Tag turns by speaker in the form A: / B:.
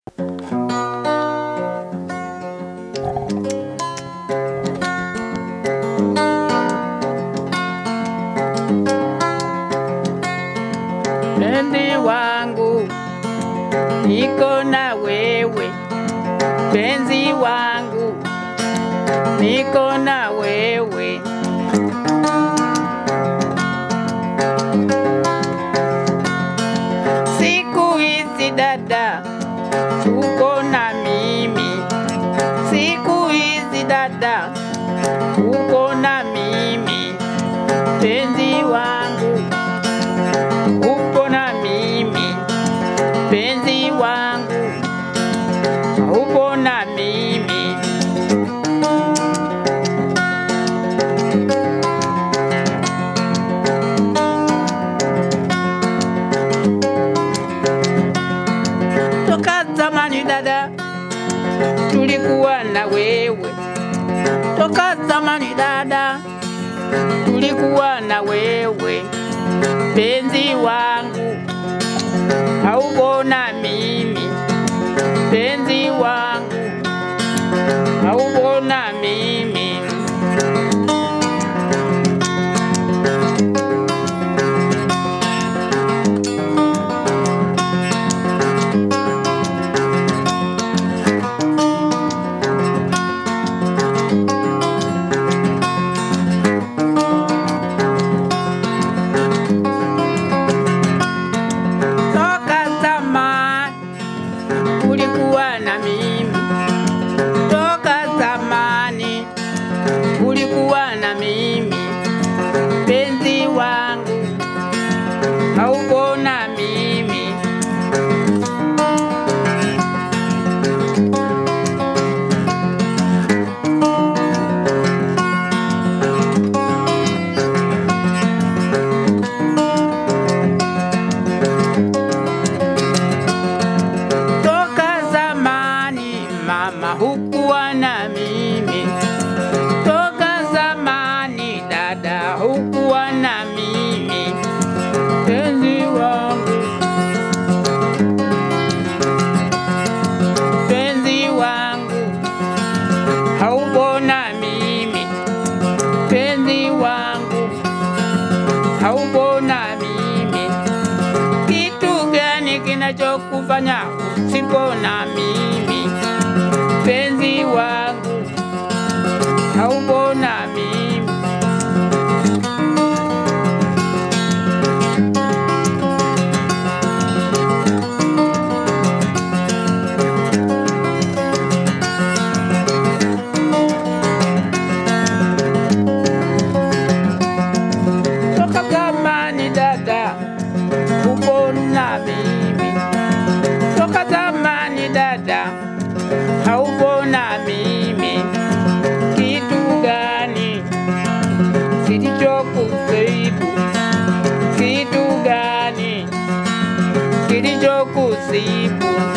A: Penzi wangu niko na wewe, penzi wangu niko na wewe. Siku hizi dada, uko na mimi. Siku hizi dada, uko na mimi. Penzi wangu, upo na mimi. Penzi wangu, upo na mimi. Toka zamani dada, tulikuwa na wewe. Toka zamani dada, tulikuwa na wewe. Penzi wangu, haupo na mimi. Penzi wangu, haupo na mimi. Toka zamani ulikuwa na mimi, toka zamani ulikuwa na mimi. Penzi wangu haupo na mimi. Toka zamani mama hukuwa na mimi. Toka zamani dada hukuwa na mimi. Penzi wangu, penzi wangu haupo na mimi. Penzi wangu haupo na mimi. Kitu gani kinachokufanya usipo na mimi? Penzi wangu haupo na mimi. Toka zamani dada, upo na mimi. Toka zamani dada, haupo na mimi. Kitu gani kilichokusibu? Kitu gani kilichokusibu?